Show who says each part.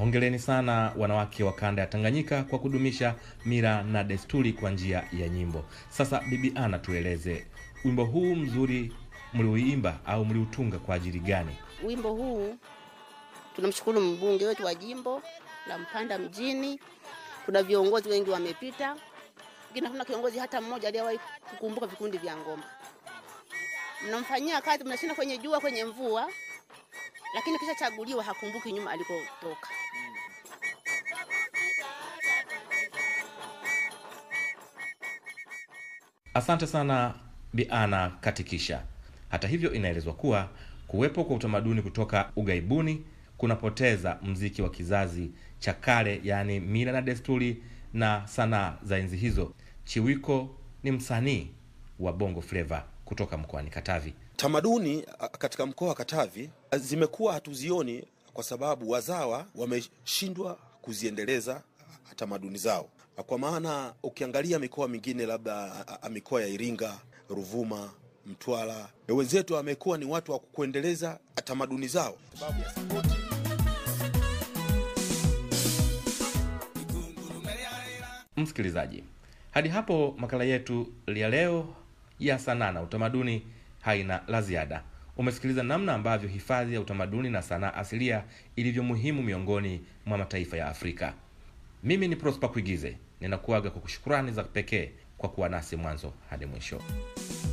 Speaker 1: Hongereni sana wanawake wa kanda ya Tanganyika kwa kudumisha mila na desturi kwa njia ya nyimbo. Sasa Bibi Ana, tueleze wimbo huu mzuri mliuimba au mliutunga kwa ajili gani?
Speaker 2: Wimbo huu tunamshukuru mbunge wetu wa jimbo la Mpanda mjini. Kuna viongozi wengi wamepita, lakini hakuna kiongozi hata mmoja aliyewahi kukumbuka vikundi vya ngoma. Mnamfanyia kazi, mnashinda kwenye jua, kwenye mvua, lakini kisha chaguliwa hakumbuki nyuma alikotoka.
Speaker 1: Asante sana Bi Ana Katikisha. Hata hivyo, inaelezwa kuwa kuwepo kwa utamaduni kutoka ughaibuni kunapoteza mziki wa kizazi cha kale, yaani mila na desturi na sanaa za enzi hizo. Chiwiko ni msanii wa Bongo Flava kutoka mkoani Katavi.
Speaker 3: Tamaduni a, katika mkoa wa Katavi a, zimekuwa hatuzioni kwa sababu wazawa wameshindwa kuziendeleza a, tamaduni zao, kwa maana ukiangalia mikoa mingine labda a, a, mikoa ya Iringa, Ruvuma, Mtwara, wenzetu wamekuwa ni watu wa kuendeleza tamaduni zao sababu ya sapoti
Speaker 1: Msikilizaji, hadi hapo makala yetu ya leo ya sanaa na utamaduni haina la ziada. Umesikiliza namna ambavyo hifadhi ya utamaduni na sanaa asilia ilivyo muhimu miongoni mwa mataifa ya Afrika. Mimi ni Prosper Kuigize, ninakuaga kwa kushukurani za pekee kwa kuwa nasi mwanzo hadi mwisho.